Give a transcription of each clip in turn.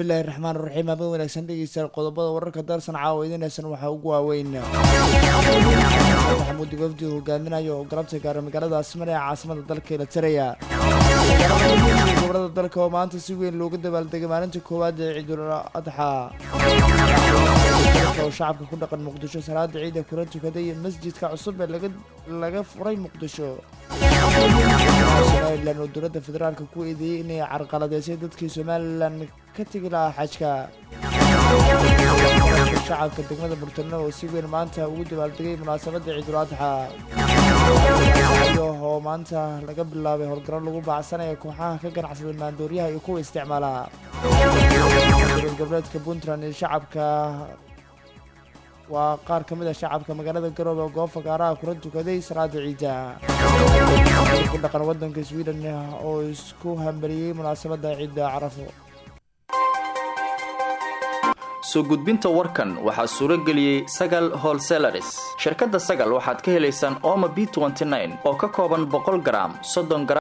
bismillahi raxmaan raxiim habeen wanaagsan dhegeystayaal qodobada wararka daarsan caawa idinaysan waxaa ugu waaweyn maxamuud wafdi hogaaminayo oo galabta gaara magaalada asmar ee caasimada dalka ilatiraya gobolada dalka oo maanta si weyn looga dabaaldegay maalinta koowaad ee ciidul adxa oo shacabka ku dhaqan muqdisho salaada ciida kula tukaday masjidka cusub ee laga laga furay muqdisho somalilan oo dowladda federaalka ku eedeeyey inay carqaladeysay dadkii somalilan ka tegi lahaa xajka shacabka degmada burtano oo si weyn maanta ugu dabaaldegay munaasabadda ciidul adxa oo maanta laga bilaabay howlgaro lagu baacsanaya kooxaha ka ganacsada maandooryaha iyo kuwa isticmaala goboleedka puntland iyo shacabka waa qaar ka mid a shacabka magaalada garoobe oo goob fagaaraha kula tukaday salaada ciida ku dhaqan wadanka sweden oo isku hambaliyey munaasabadda ciidda carafo soo gudbinta warkan waxaa suuro geliyey sagal holselaris shirkadda sagal waxaad ka helaysaan ooma b oo ka kooban boqol garaam soddon gram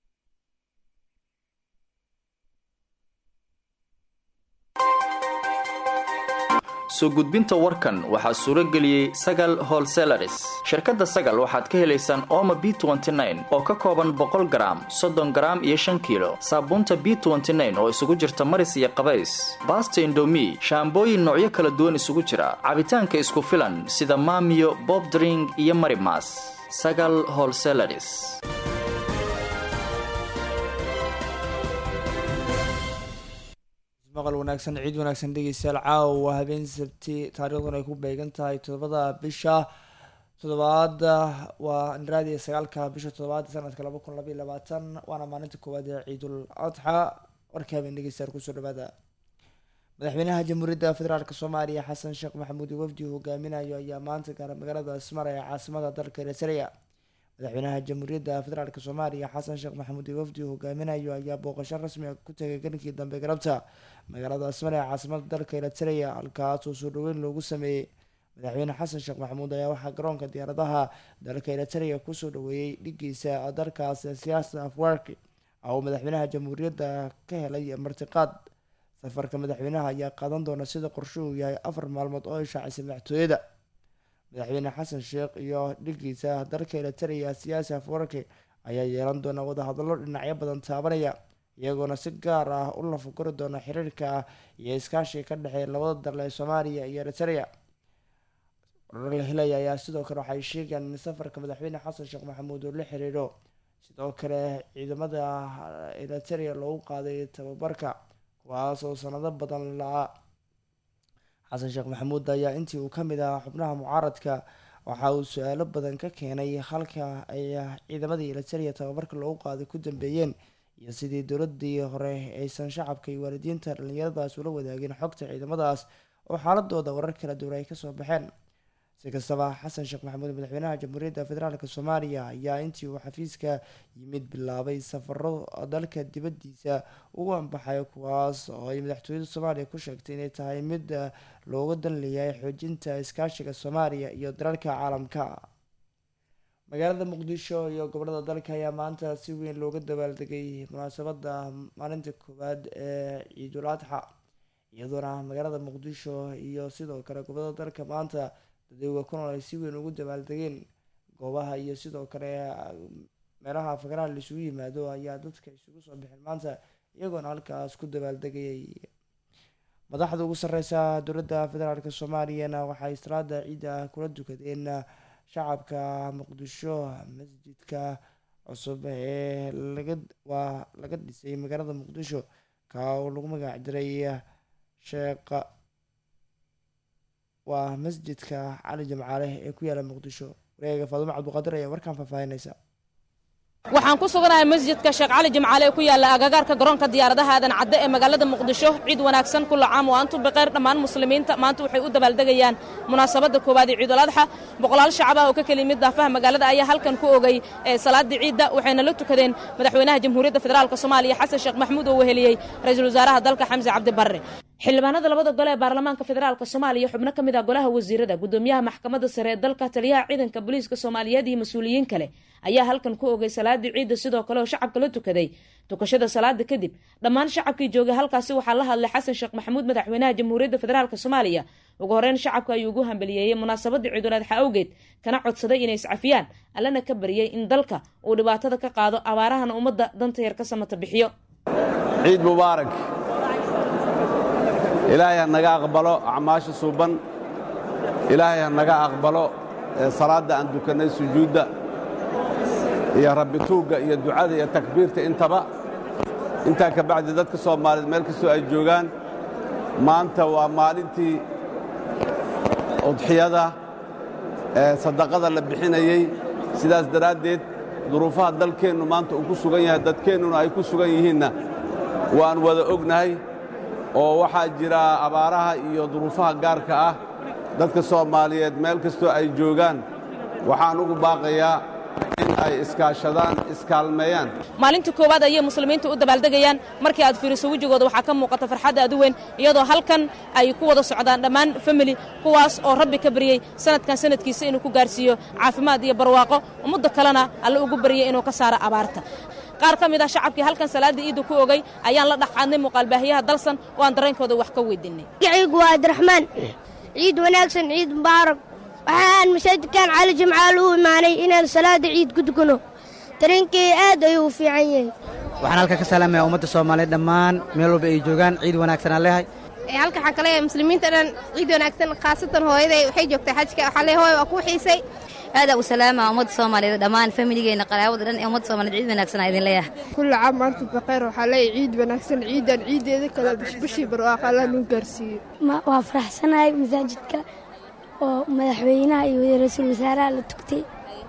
soo gudbinta warkan waxaa suuro geliyey sagal holselaris shirkadda sagal waxaad ka helaysaan ooma b oo ka kooban boqol garaam soddon garaam iyo shan kiilo saabuunta b oo isugu jirta maris iyo qabays baasta indomi shaambooyin noocyo kala duwan isugu jira cabitaanka isku filan sida maamiyo bobdring iyo marimas sagal holselaris maqal wanaagsan ciid wanaagsan dhegeystayaal caawa habeen sabti taariikhduna ay ku beegan tahay toddobada bisha toddobaad waa raadiya sagaalka bisha toddobaad sanadka laba kun labaiy labaatan waana maalinta koowaad ee ciidul adxa warka habeen dhegeystayaal kusoo dhawaada madaxweynaha jamhuuriyadda federaalk soomaaliya xasan sheekh maxamuud wafdi hogaaminayo ayaa maanta gaara magaalada asmar ee caasimada dalka eritrea madaxweynaha jamhuuriyadda federaalk soomaaliya xasan sheekh maxamuud wafdi hogaaminayo ayaa booqasho rasmi a ku tegay galinkii dambe galabta magaalada asmar ee caasimada dalka eritrea halkaasoo soo dhaweyn loogu sameeyey madaxweyne xasan sheekh maxamuud ayaa waxaa garoonka diyaaradaha dalka eritrea kusoo dhaweeyey dhigiisa dalkaas siyaasada afwarki oo madaxweynaha jamhuuriyadda ka helay martiqaad safarka madaxweynaha ayaa qaadan doona sida qorshuhu yahay afar maalmood oo ay shaacisay madaxtooyada madaxweyne xasan sheekh iyo dhigiisa dalka eritrea siyaasi afwarki ayaa yeelan doona wadahadallo dhinacyo badan taabanaya iyagoona si gaar ah u lafaguri doona xiriirka iyo iskaashiga ka dhexeeya labada dal ee soomaaliya iyo eritrea warar la helaya ayaa sidoo kale waxay sheegayaan in safarka madaxweyne xasan sheekh maxamuud uu la xiriiro sidoo kale ciidamada eritrea loogu qaaday tababarka kuwaas oo sanado badan la-a xasan sheekh maxamuud ayaa intii uu ka mid ahaa xubnaha mucaaradka waxa uu su-aalo badan ka keenay halka ay ciidamadii eritrea tababarka loogu qaaday ku dambeeyeen iyo sidii dowladii hore aysan shacabka iyo waalidiinta dhallinyaradaas ula wadaagin xogta ciidamadaas oo xaaladooda warar kala duwan ay kasoo baxeen si kastaba xasan sheekh maxamuud madaxweynaha jamhuuriyadda federaalk soomaaliya ayaa intii uu xafiiska yimid bilaabay safaro dalka dibadiisa ugu anbaxay kuwaas oo ay madaxtooyada soomaaliya ku sheegtay inay tahay mid looga dan leeyahay xoojinta iskaashiga soomaaliya iyo dalalka caalamka magaalada muqdisho iyo gobolada dalka ayaa maanta si weyn looga dabaaldegay munaasabada maalinta koowaad ee ciidul adxa iyadoona magaalada muqdisho iyo sidoo kale gobolada dalka maanta dadweyga ku nool ay si weyn ugu dabaaldegeen goobaha iyo sidoo kale meelaha fagaraha laisugu yimaado ayaa dadka isugu soo bixin maanta iyagoona halkaas ku dabaaldegayay madaxda ugu sareysa dowladda federaalk soomaaliyana waxay salaada ciidda kula dukadeen shacabka muqdisho masjidka cusub ee laga waa laga dhisay magaalada muqdisho ka oo lagu magac diray sheekh waa masjidka cali jamcaale ee ku yaala muqdisho wareega faadumo cabduqaadir ayaa warkaan faahfaahinaysa waxaan ku suganahay masjidka sheekh cali jimcaale ee ku yaalla agagaarka garoonka diyaaradaha aadan cadde ee magaalada muqdisho ciid wanaagsan kulla caam oo antu biqeyr dhammaan muslimiinta maanta waxay u dabaaldegayaan munaasabadda koowaad ee ciidul adxa boqolaal shacab ah oo ka kala yimid daafaha magaalada ayaa halkan ku ogay salaadii ciidda waxayna la tukadeen madaxweynaha jamhuuriyadda federaalk soomaaliya xasan sheekh maxamuud oo weheliyey ra-iisul wasaaraha dalka xamse cabdi barre xildhibaanada labada gole ee baarlamaanka federaalk soomaaliya xubno ka mid ah golaha wasiirada gudoomiyaha maxkamadda sare ee dalka taliyaha ciidanka booliiska soomaaliyeed iyo mas-uuliyiin kale ayaa halkan ku ogay salaadii ciidda sidoo kale oo shacabka la tukaday tukashada salaada kadib dhammaan shacabkii joogay halkaasi waxaa la hadlay xasan sheekh maxamuud madaxweynaha jamhuuriyadda federaalk soomaaliya ugu horeyn shacabka ayuu ugu hambaliyeeyey munaasabadii ciiduladxa awgeed kana codsaday inay iscafiyaan allana ka bariyey in dalka uu dhibaatada ka qaado abaarahana ummadda danta yar ka samata bixiyo ciid mubaarak ilaahay ha naga aqbalo acmaasha suuban ilaahay ha naga aqbalo salaadda aan dukannay sujuudda iyo rabbituugga iyo ducada iyo takbiirta intaba intaa ka bacdi dadka soomaaliyeed meel kastoo ay joogaan maanta waa maalintii udxiyada ee sadaqada la bixinayey sidaas daraaddeed duruufaha dalkeennu maanta uu ku sugan yahay dadkeennuna ay ku sugan yihiinna waan wada ognahay oo waxaa jira abaaraha iyo duruufaha gaarka ah dadka soomaaliyeed meel kastoo ay joogaan waxaan ugu baaqayaa in ay iskaashadaan iskaalmeeyaan maalinta koowaad ayay muslimiinta u dabaaldegayaan markii aad fiiriso wejigooda waxaa ka muuqata farxadda aad u weyn iyadoo halkan ay ku wada socdaan dhammaan famili kuwaas oo rabbi ka baryey sanadkan sanadkiisa inuu ku gaarsiiyo caafimaad iyo barwaaqo ummadda kalena alle ugu baryey inuu ka saaro abaarta qaar ka mid ah shacabkii halkan salaada iidda ku ogay ayaan la dhaqaadnay muuqaalbaahiyaha dalsan oo aan dareenkooda wax ka weydiinay magaciigu waa abdiraxmaan ciid wanaagsan ciid mubaarak waxaan masaajidkan cali jimcaal u imaanay inaan salaada ciid ku tukano dareenkay aad ayuu u fiican yahay waxaan halka ka salaamayaa ummadda soomaaliyeed dhammaan meel walba ay joogaan ciid wanaagsan aan leehay halka waxaan ka leeyahay muslimiinta dhan ciid wanaagsan khaasatan hooyaday waxay joogtaa xajka waxaa leeyahay hooy waa kuu xiisay aada u salaama ummadda soomaaliyeed dhammaan familigeena qaraabada dhan ee ummadda soomaliyeed ciid wanaagsan aa idin leeyahay kulla caam maanta baqayr waxaa leeyahay ciid wanaagsan ciidan ciideeda kale bishbishii barwaaqa alla nuu gaarsiiyo waa faraxsanahay masaajidka oo madaxweynaha iyo ra-iisul wasaaraha la tugtay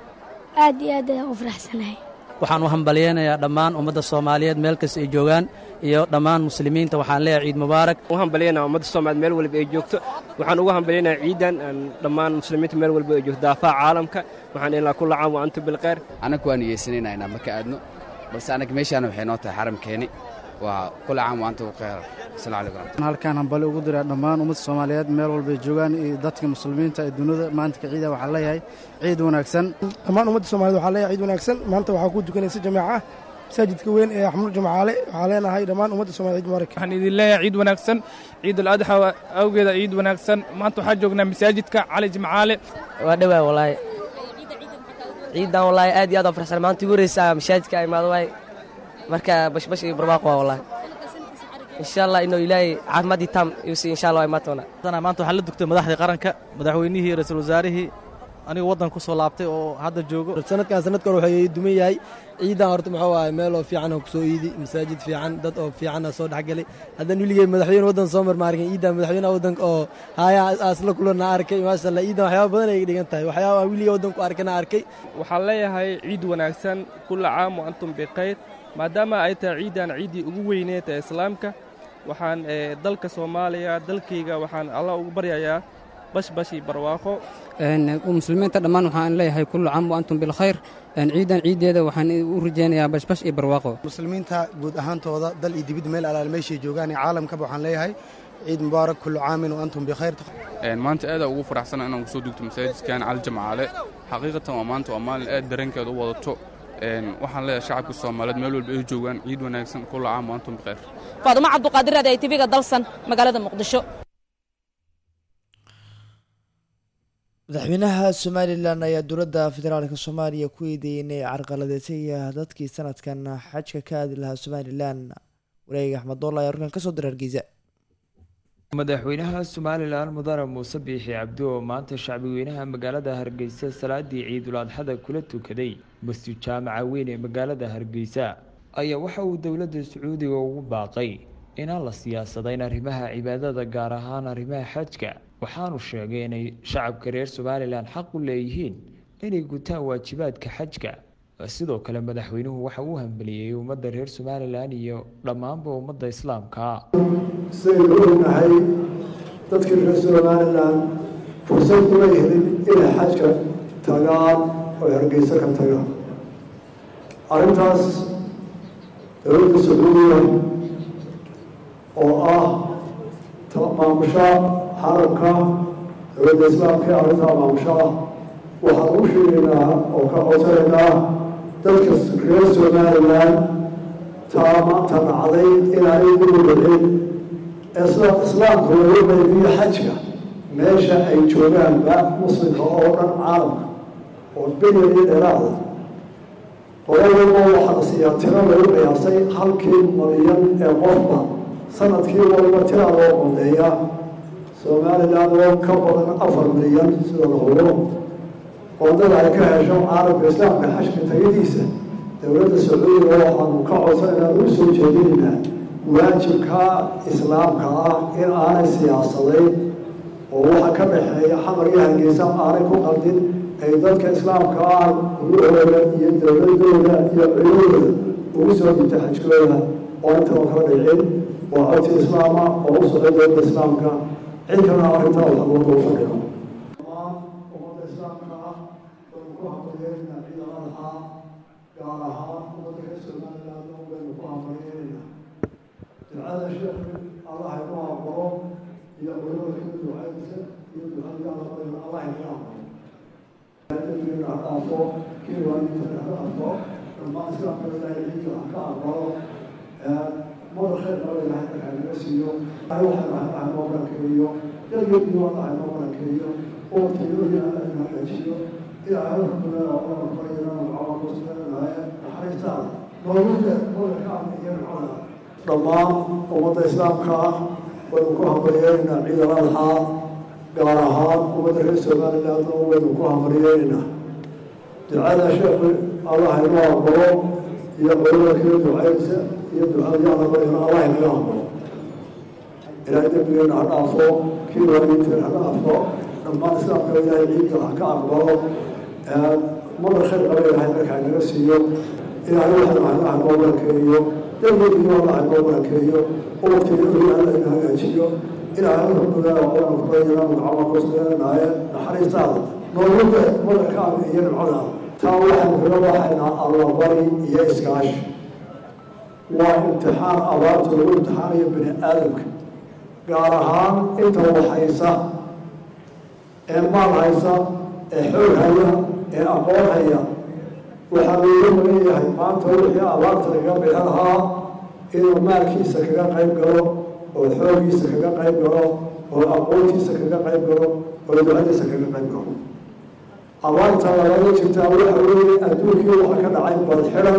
aad iyo aad ayaan u faraxsanahay waxaan u hambalyeynayaa dhammaan ummadda soomaaliyeed meel kasta ay joogaan iyo dhammaan muslimiinta waxaan leeyahay ciid mubaarak u hambalyeynaa ummadda soomaaliyeed meel walba ay joogto waxaan ugu hambalyeynaa ciidan dhammaan muslimiinta meel walba ay joogto daafaha caalamka waxaan ilaa kulla caam wa antum bilkhayr annagu waan niyeysanaynaa inaan marka aadno balse annaga meeshaana waxay noo tahay xaramkeeni waa kulla caam wa antum bilkhayr asalamu calaykum halkaan hambali ugu diraa dhammaan ummadda soomaaliyeed meel walbay joogaan iyo dadka muslimiinta ee dunida maantka ciida waxaan leeyahay ciid wanaagsan dhammaan ummadda soomaaliyed waxaan leeyahay ciid wanaagsan maanta waxaa ku tukanaysa jamaaca masaajidka weyn ee axmud jamacaale waxaa leenahay dhammaan ummadda somaliyed ciid mubaarak waxaan idin leeyahay ciid wanaagsan ciidul adxa awgeeda ciid wanaagsan maanta waxaa joognaa masaajidka cali jimcaale waa dhowaa walaahi ciidan walaahi aad iyo aad oo farxsan maanta igu horeysa masaajidka imaado waay marka bashbash iyo barwaaqo waa walaahi insha allah inuu ilaahay caafimaadii taam iu siiy insha allah waa imaatoona maanta waxaa la dugtay madaxdii qaranka madaxweynihii ra-iisul wasaarihii anigu waddanka ku soo laabtay oo hadda joogo sanadkan sanadkan wuxuu duman yahay ciidan horta muxuu ahay meel oo fiican oo kusoo iidi masaajid fiican dad oo fiican soo dhexgelay haddana weligey madaxweyne waddan soo mar ma arkin ciidan madaxweynaha waddanka oo haya aasla kulana arkay maasha allah ciidan waxyaaba badan ay dhigan tahay waxyaaba aan weligey waddanku arkana arkay waxaan leeyahay ciid wanaagsan kulla caam wa antum bikhayr maadaama ay tahay ciidan ciiddii ugu weyneed ee islaamka waxaan dalka soomaaliya dalkayga waxaan allah ugu baryayaa bashbash iyo barwaaqo muslimiinta dhammaan waxaan leeyahay kullu caam wa antum bilkhayr ciidan ciiddeeda waxaan u rajaynayaa bashbash iyo barwaaqo muslimiinta guud ahaantooda dal iyo dibid meel alaal meeshay joogaan ee caalamkaba waxaan leeyahay ciid mubaarak kullu caamin wa antum bikhayr maanta aada ugu faraxsana inaan kusoo dugto masaajidkan cali jamcaale xaqiiqatan waa maanta waa maalin aad dareenkeeda u wadato waxaan leeyahay shacabka soomaaliyeed meel walba ay joogaan ciid wanaagsan kulla caam wa antum bikhayr faadumo cabduqaadir raadi ay tv-ga dalsan magaalada muqdisho madaxweynaha somalilan ayaa dowladda federaalka soomaaliya ku eedeeyey inay carqaladeysay dadkii sanadkan xajka ka aadi lahaa somalilan wareega axmed doolla ayaa arkan kasoo dira hargeysa madaxweynaha somalilan mudane muuse biixi cabdi oo maanta shacbigweynaha magaalada hargeysa salaadii ciidul adxada kula tukaday masjid jaamaca weyn ee magaalada hargeysa ayaa waxa uu dowladda sacuudiga ugu baaqay inaan la siyaasadayn arrimaha cibaadada gaar ahaan arrimaha xajka waxaanu sheegay inay shacabka reer somalilan xaq u leeyihiin inay gutaan waajibaadka xajka sidoo kale madaxweynuhu waxa uu hambeliyey ummadda reer somalilan iyo dhammaanba ummadda islaamka sidaynu ognahay dadkii reer somalilan fursad uma helin inay xajka tagaan oo hargeysa ka tagaan arrintaas dowladda sacuudiya oo ah maamusha xaramka dowladda islaamka ee arrintaa maamusha waxaan u sheegaynaa oo ka codsanaynaa dadka reer somalilan taa maanta dhacday inaanay ugu dhicin islaamku lagu qaybiyo xajka meesha ay joogaanba muslimka oo dhan caalamka oo bilyan iyo dheeraada qoladaba waxaa la siiyaa tiro lagu qiyaasay halkii malyan ee qofba sanadkii waliba tira loo qodeeya somalilan oo ka badan afar milyan sida la hubo qodada ay ka hesho caalamka islaamka xashka tagadiisa dowladda sacuudiga waxaanu ka codsanayna u soo jeedinaynaa waajibka islaamka ah in aanay siyaasadayn oo waxa ka dhexeeya xamar iyo hargeysa aanay ku qaldin ay dadka islaamka ah gurahooda iyo dowladooda iyo ciidooda ugu soo dhintay xajkooda oo intaba kala dhicin waa codsi islaama oo u socday dowladda islaamka cid kalena arrintaa wax looga fadhiyo ummadda islaamka ah baynu ku hambalyeynaa ciida adxaa gaar ahaan ummadda reer somaliland oo baynu ku hambalyeynayna ducada sheekhi allah inoo aqbalo iyo culimada kala ducaysa iyo ducadii alla barayna allah inaga aqbalo dembigana ha dhaafo kii waalidiintana ha dhaafo dhammaan islaamka ilaahay ciidka ha ka aqbalo mada khayr qaba ilahay markaa naga siiyo ilahay waxaynu haynaha noo barakeeyo dalgeedii wallaha noo barakeeyo waqtigoodii alla inoo xeejiyo ilaahay rabbina oo barayna magacawa kusuganaaye naxariistaada noolude modarkaan iyo nacada dhammaan ummadda islaamka ah waynu ku hambalyeynaa ciid aladxaa gaar ahaan ummadda reer somaliland oo waynu ku hambalyeynaa ducada sheekhu allah inoo aqbalo iyo culimada kala ducaysa iyo ducadii alla baryana allah inaga aqbalo ilaahay dembigeena ha dhaafo kii waalidiinteena ha dhaafo dhammaan islaamka ilaahay ciidka ha ka aqbalo madar khayr qaba ilahay markaa inaga siiyo ilaahay waxaynu haynaha noo barakeeyo dalgeedii wallaha noo barakeeyo waqtigeedii alla ina hagaajiyo ilaahay rabbiga oonu kubayana magacawa kusuganaaye naxariistaada noolude madarkaan iyo nimcadaada taa waxaynu kaga baxaynaa allabari iyo iskaashi waa imtixaan abaarta lagu imtixaanayo bini aadamka gaar ahaan inta wax haysa ee maal haysa ee xoog haya ee aqoon haya waxaa looga magan yahay maanta wixii abaarta laga bixi lahaa inuu maalkiisa kaga qayb galo oo xoogiisa kaga qayb galo oo aqoontiisa kaga qayb galo oo ducadiisa kaga qayb galo abaarta lagaga jirtaa waxa weeye adduunkii waxa ka dhacay badxiran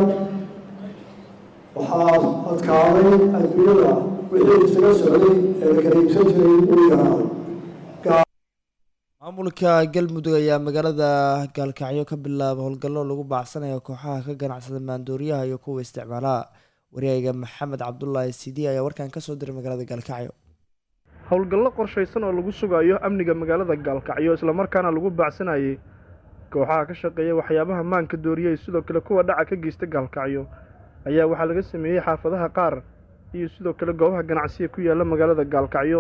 waxaa adkaaday adduunyada wixii isaga socday ee la kala iibsan jiray uu yaraaday maamulka galmudug ayaa magaalada gaalkacyo ka bilaaba howlgallo lagu baacsanayo kooxaha ka ganacsada maandooriyaha iyo kuwa isticmaalaha wareega maxamed cabdulaahi sidi ayaa warkan kasoo diray magaalada gaalkacyo howlgallo qorshaysan oo lagu sugayo amniga magaalada gaalkacyo islamarkaana lagu baacsanayay kooxaha ka shaqeeya waxyaabaha maanka dooriyey sidoo kale kuwa dhaca ka geysta gaalkacyo ayaa waxaa laga sameeyey xaafadaha qaar iyo sidoo kale goobaha ganacsiga ku yaala magaalada gaalkacyo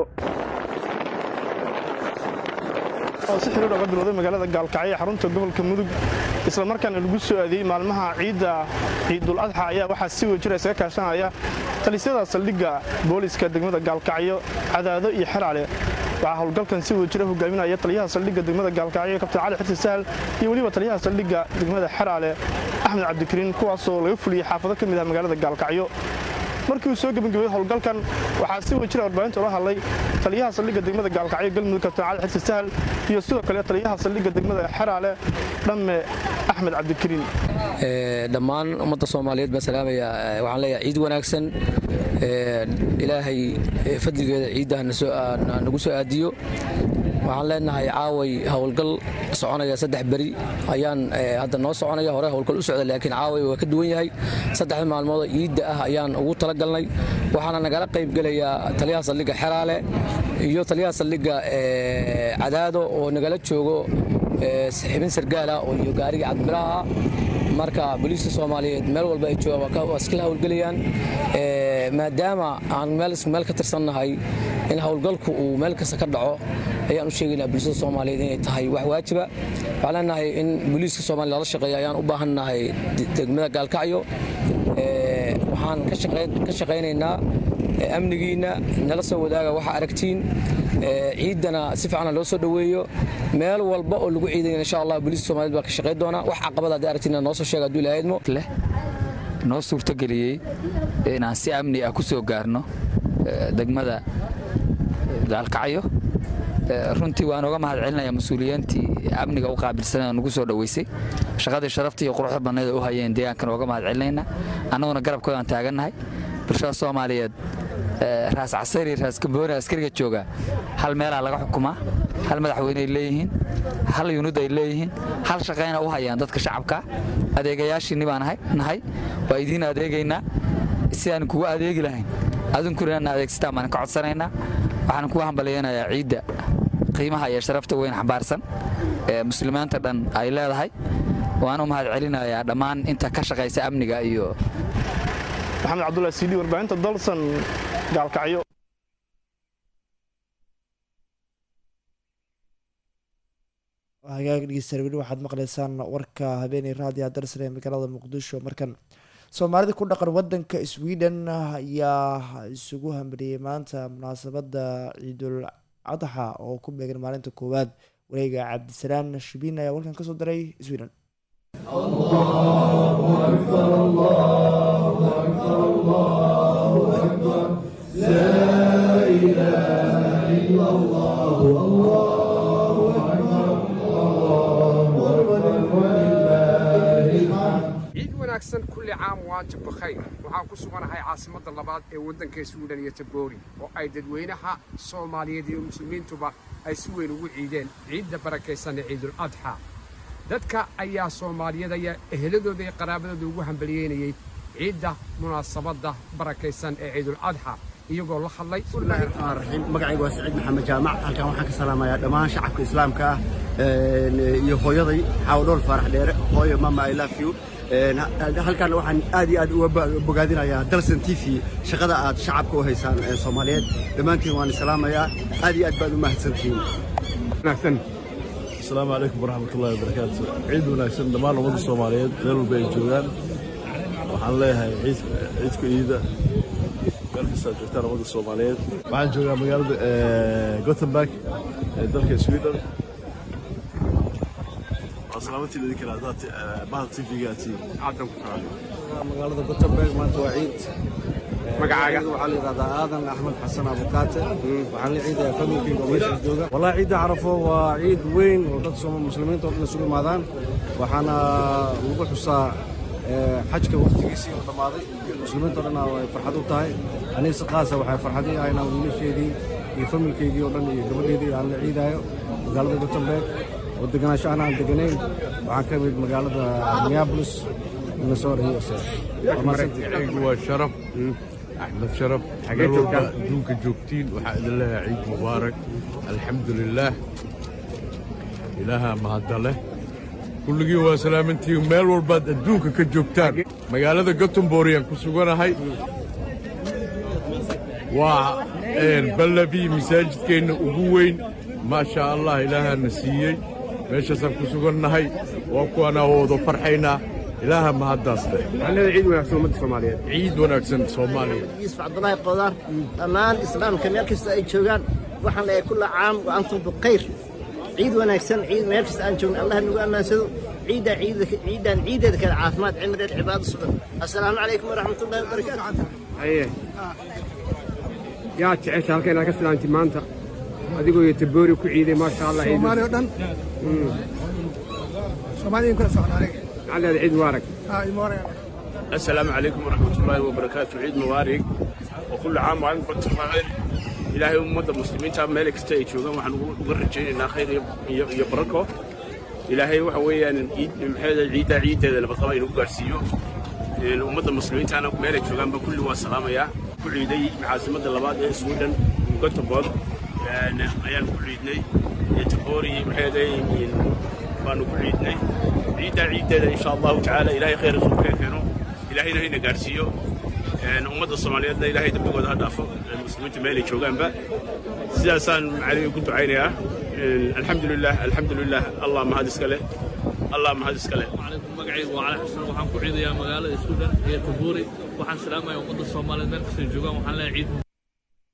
oo si xiriir oga bilowday magaalada gaalkacyo ee xarunta gobolka mudug isla markaana lagu soo aadiyey maalmaha ciidda ciidul adxa ayaa waxaa si wejira isaga kaashanaya talisyada saldhigga booliska degmada gaalkacyo cadaado iyo xeraale waxaa howlgalkan si wejira hogaaminaya taliyaha saldhigga degmada gaalkacyo kabtan cali xirsi sahal iyo weliba taliyaha saldhigga degmada xeraale axmed cabdikariin kuwaasoo laga fuliyey xaafado ka mid ah magaalada gaalkacyo markii uu soo gebagabay howlgalkan waxaa si wejira warbaahinta ula hadlay taliyaha saldhigga degmada gaalkacyo galmudug kabtan cali xirsi sahal iyo sidoo kale taliyaha saldhigga degmada xeraale dhamme axmed cabdikariin dhammaan ummadda soomaaliyeed baan salaamaya waxaan leeyahay ciid wanaagsan ilaahay fadligeeda ciidda nagu soo aadiyo waxaan leenahay caaway howlgal soconaya saddex beri ayaan hadda noo soconaya hore howlgal u socda laakiin caaway waa ka duwan yahay saddexda maalmoodoo ciidda ah ayaan ugu talagalnay waxaana nagala qaybgelayaa taliyaha saldhigga xeraale iyo taliyaha saldhigga cadaado oo nagala joogo xibin sargaala iyo gaariga cabdibilaha marka booliiska soomaaliyeed meel walba ay joogaan waa iskala howlgelayaan maadaama aan meel ka tirsannahay in howlgalku uu meel kasta ka dhaco ayaan u sheegaynaa booliiska soomaaliyeed inay tahay wax waajiba waxaan leenahay in booliiska soomaliya lala shaqeeya ayaan u baahannahay degmada gaalkacyo waxaan ka shaqaynaynaa amnigiinna nala soo wadaaga waxa aragtiin ciiddana si fiicana loo soo dhoweeyo meel walba oo lagu ciidaya insha allah booliiska soomaaliyed baa ka shaqayn doona wax caqabad haddii aragtiina noo soo sheega hadduu ilaahay idmo noo suurtogeliyey inaan si amni ah ku soo gaarno degmada gaalkacyo runtii waan uga mahad celinaya mas-uuliyiintii amniga u qaabilsanee nagu soo dhoweysay shaqadii sharafta iyo quruxda badneed u hayeen deegaankan uga mahad celinayna annaguna garabkoodaan taagannahay bulshada soomaaliyeed raas casari raas gambooni askariga jooga hal meelaa laga xukumaa hal madaxweyneay leeyihiin hal yunud ay leeyihiin hal shaqayna u hayaan dadka shacabka adeegayaashiinni baan nahay waa idiin adeegaynaa si aan kugu adeegi lahayn adunkuna inaan adeegsataan baan ka codsanaynaa waxaan kugu hambalyaynayaa ciidda qiimaha iyo sharafta weyn xambaarsan ee muslimiinta dhan ay leedahay waan u mahad celinayaa dhammaan inta ka shaqaysa amniga iyo maxamed cabdullahi siidi warbaahinta dalsan gaalkacyo hagaag dhegeystayaal weli waxaad maqlaysaan warka habeenay raadiyo darsan ee magaalada muqdisho markan soomaalida ku dhaqan wadanka sweden ayaa isugu hambaliyey maanta munaasabada ciidul adxa oo ku beegan maalinta koowaad wareega cabdisalaan shibiin ayaa warkan kasoo diray sweden ciid wanaagsan kulli caam waanta bakhayr waxaan ku suganahay caasimadda labaad ee waddanka suudhan iyo taboori oo ay dadweynaha soomaaliyeed iyo muslimiintuba ay si weyn ugu ciideen ciidda barakaysan ee ciidul adxa dadka ayaa soomaaliyada iyo eheladooda iyo qaraabadooda ugu hambaliyeynayey ciidda munaasabadda barakaysan ee ciidul adxa iyagoo la hadlay bismillahi raxmaan raxiim magacayga waa saciid maxamed jaamac halkan waxaan ka salaamayaa dhammaan shacabka islaamka ah iyo hooyaday xaawdhool faarax dheere hooyo mama i love you halkan waxaan aad iyo aad uga bogaadinayaa dalsan t v shaqada aad shacabka u haysaan soomaaliyeed dhammaantiin waan salaamayaa aad iyo aad baad u mahadsantihiin asalaamu calaykum waraxmatullahi wabarakaatu ciid wanaagsan dhammaan ummadda soomaaliyeed meel walba ay joogaan waxaan leeyahay ciidku iida meel kasta aad joogtaan ummadda soomaaliyeed waxaan joogaa magaalada gothenburg ee dalka sweden waa salaamantiin idin kale haddaad bahda t v-ga aad tihiin magaalada gothenburg maanta waa ciid magacaaga waxaa la yidhahdaa aadan axmed xasan abukaate waxaan la ciidayaa familkayga oo meesha jooga wallahi ciidda carafo waa ciid weyn oo dad muslimiinta oo dhan isugu imaadaan waxaana lagu xusaa xajka waqtigiisii oo dhammaaday muslimiinta o dhan ay farxad u tahay aniga si qaasa waxay farxadii ahayn aan wiilasheedii iyo familkeygii oo dhan iyo gabadheedii aan la ciidaayo magaalada gothenburg oo deganaansho aan aan deganayn waxaan ka mid magaalada minneapolis minnesota usa magacaygu waa sharaf axmed sharaf meel walba adduunka joogtiin waxaa idin leeyahay ciid mubaarak alxamdu lilaah ilaahaa mahadda leh kulligii waa salaamantiin meel walbaad adduunka ka joogtaan magaalada gotemboriyaan ku suganahay waa ballabii masaajidkeenna ugu weyn maasha allah ilaahaana siiyey meeshaasaan ku sugannahay waa kuwaanaa wada farxaynaa ilaaha mahaddaas leh ciid wanaagsan ummadda soomaaliyeed ciid wanaagsan soomaaliya yuusuf cabdulaahi qodaar dhammaan islaamka meel kasta ay joogaan waxaan leeyahay kulla caam wa antum bikhayr ciid wanaagsan ciid meel kasta aan joogno allah nagu ammaansado ciiddaa ciiddaan ciiddeeda kale caafimaad cimri dheer cibaado sugan assalaamu calaykum waraxmatullahi wabarakaatu haye yaa jecesha halka inaad ka filaanti maanta adigoo iyo taboori ku ciiday maasha allah soomaali oo dhan soomaaliyin kula socda aniga على عيد مبارك السلام عليكم ورحمة الله وبركاته عيد مبارك وكل عام وأنتم بخير إلهي أمة المسلمين تام مالك ستيج وقام وقرر جينا خير يبركه إلهي وحوي أن هذا العيد عيد هذا اللي بطلع ينقل قرسيو الأمة المسلمين تانا مالك وقام بكل والسلام يا كل عيدي عاصمة اللباد سويدن وقتبور أيام كل عيدني يتبوري محيدي baanu ku ciidnay ciiddaa ciiddeeda insha allahu tacaala ilaahay khayr isugu keeno ilaahayna hayna gaarsiiyo ummadda soomaaliyeedna ilaahay dembigooda ha dhaafo muslimiinta meelay joogaanba sidaasaan macaliga ku ducaynayaa alxamdu lilah alxamdu lilah allah mahad iska leh allah mahad iska leh magacaygu waa cali xasan waxaan ku ciidayaa magaalada suudhan iyo tabuuri waxaan salaamayaa ummadda soomaaliyeed meel kastay joogaan waxaan leeyahay ciid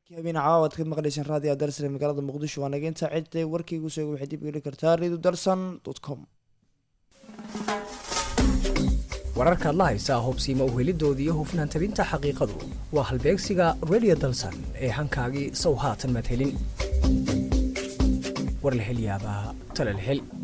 habeen caawa aad ka maqlayseen raadiyo darsare magaalada muqdisho waa naga intaa cidday warkaygu sheega waxay dib geli kartaa radio darsan com wararkaad la haysaa hubsiima uhelidooda iyo hufnaan tabinta xaqiiqadu waa halbeegsiga radio dalsan ee hankaagii sow haatan madhelin war la hel yaabaa tala la hel